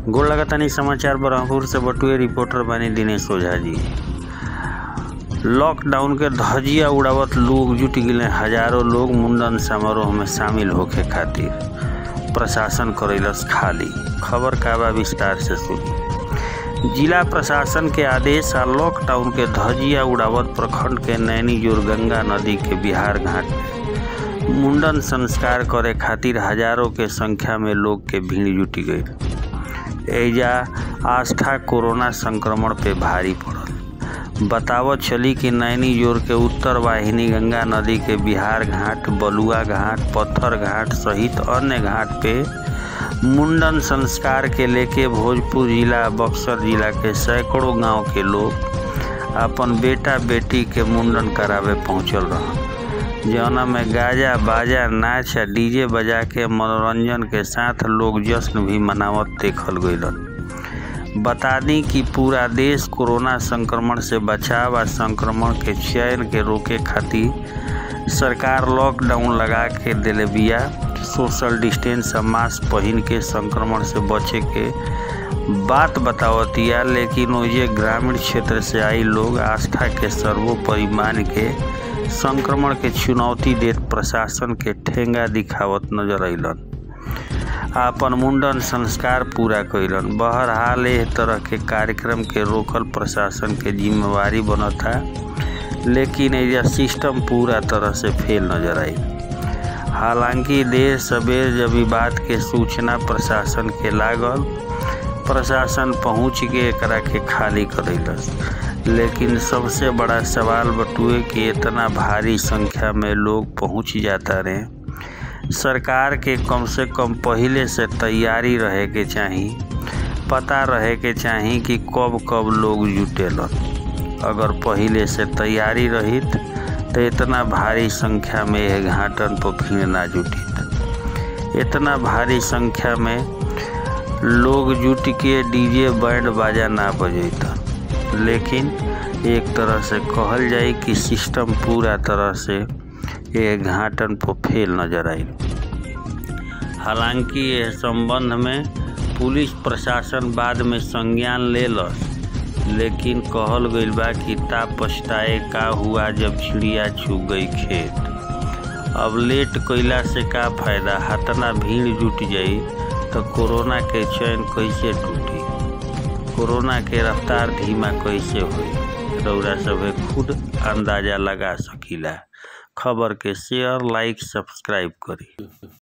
गोड़ लगातानी समाचार ब्रह्मपुर से बटुए रिपोर्टर बानी दिनेश ओझा जी लॉकडाउन के धजिया उड़ावत लोग जुट गिले हजारों लोग मुंडन समारोह में शामिल होखे खातिर प्रशासन करैलस खाली खबर का बा विस्तार से सुनी जिला प्रशासन के आदेश आ लॉकडाउन के धजिया उड़ावत प्रखंड के नैनी जोर गंगा नदी के बिहार घाट में मुंडन संस्कार करे खातिर हजारों के संख्या में लोग के भीड़ जुटी गई एजा आस्था कोरोना संक्रमण पे भारी पड़ल बतावत चली कि नैनी जोर के उत्तर वाहिनी गंगा नदी के बिहार घाट बलुआ घाट पत्थर घाट सहित अन्य घाट पे मुंडन संस्कार के लेके भोजपुर जिला बक्सर जिला के सैकड़ों गांव के लोग अपन बेटा बेटी के मुंडन करावे पहुंचल रहा जौना में गाजा बाजा नाच आ डीजे बजा के मनोरंजन के साथ लोग जश्न भी मनावत देखल गइलन बता दी कि पूरा देश कोरोना संक्रमण से बचाव आ संक्रमण के चयन के रोके खातिर सरकार लॉकडाउन लगा के दिले बिया सोशल डिस्टेंस आ मास्क पहन के संक्रमण से बचे के बात बतावतिया लेकिन ओजे ग्रामीण क्षेत्र से आई लोग आस्था के सर्वोपरि मान के संक्रमण के चुनौती देत प्रशासन के ठेंगा दिखावत नजर अलन आपन मुंडन संस्कार पूरा कैलन बहरहाल एह तरह के कार्यक्रम के रोकल प्रशासन के जिम्मेवारी बनता लेकिन एजा सिस्टम पूरा तरह से फेल नजर आई हालांकि देर सबेर जब ई बात के सूचना प्रशासन के लागल प्रशासन पहुंच के एकरा के खाली करैलस लेकिन सबसे बड़ा सवाल बटुए कि इतना भारी संख्या में लोग पहुंच जाता रहे सरकार के कम से कम पहले से तैयारी रहे के चाही पता रहे के चाही कि कब कब लोग जुटेलन अगर पहले से तैयारी रहित तो इतना भारी संख्या में यह घाटन पर भीड़ ना जुटित इतना भारी संख्या में लोग जुट के डीजे बैंड बाजा ना बजैतन लेकिन एक तरह से कहल जाए कि सिस्टम पूरा तरह से ये घाटन पर फेल नजर आई हालांकि यह संबंध में पुलिस प्रशासन बाद में संज्ञान लेलस लेकिन कहल गईल बा कि ता पछताए का हुआ जब चिड़िया छू गई खेत अब लेट कैला से का फायदा हतना भीड़ जुट जाई तो कोरोना के चैन कैसे टूटी कोरोना के रफ्तार धीमा कैसे होई रौरा सभे खुद अंदाजा लगा सकीला खबर के शेयर लाइक सब्सक्राइब करी